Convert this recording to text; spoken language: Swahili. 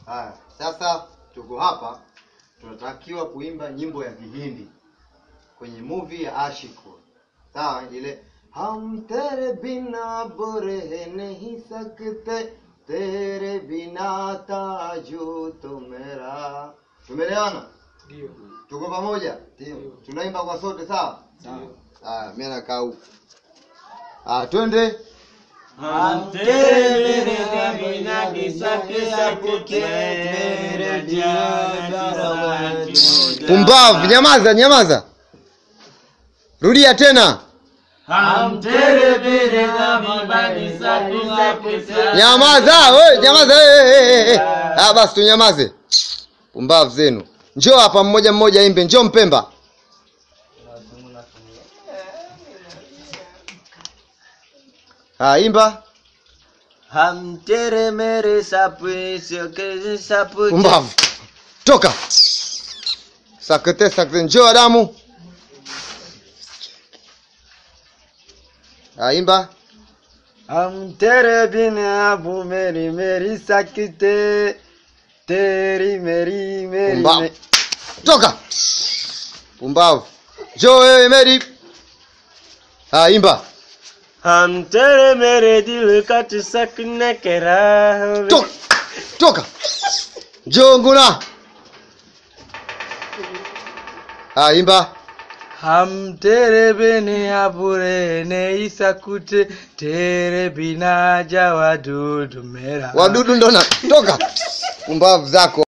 Haya, sasa tuko hapa tunatakiwa kuimba nyimbo ya Kihindi kwenye movie ya Ashiko. Sawa, ile हम तेरे बिना बुरे नहीं सकते तेरे बिना ताजू तो मेरा tumeelewana Ndio. tuko pamoja Ndio. tunaimba kwa sote sawa haya mimi nakaa huku ah twende हम तेरे बिना किसके सकते तेरे जिया pumbavu nyamaza nyamaza rudia tena हम तेरे बिना किसके सकते nyamaza we nyamaza eh, eh, eh. ah basi tunyamaze pumbavu zenu njoo hapa mmoja mmoja imbe njoo mpemba ah imba हम तेरे मेरे सपने के सपने pumbavu toka sakete sakete njoo adamu ah imba हम तेरे बिना वो मेरी मेरी सकते तेरी मेरी मेरी pumbavu toka pumbavu njoo wewe meri ah imba हम तेरे मेरे दिल कट सकने के राह में- toka toka njoo nguna ah imba हम तेरे बिना बुरे नहीं सकते तेरे बिना जावा दूध मेरा wadudu ndo na toka pumbavu zako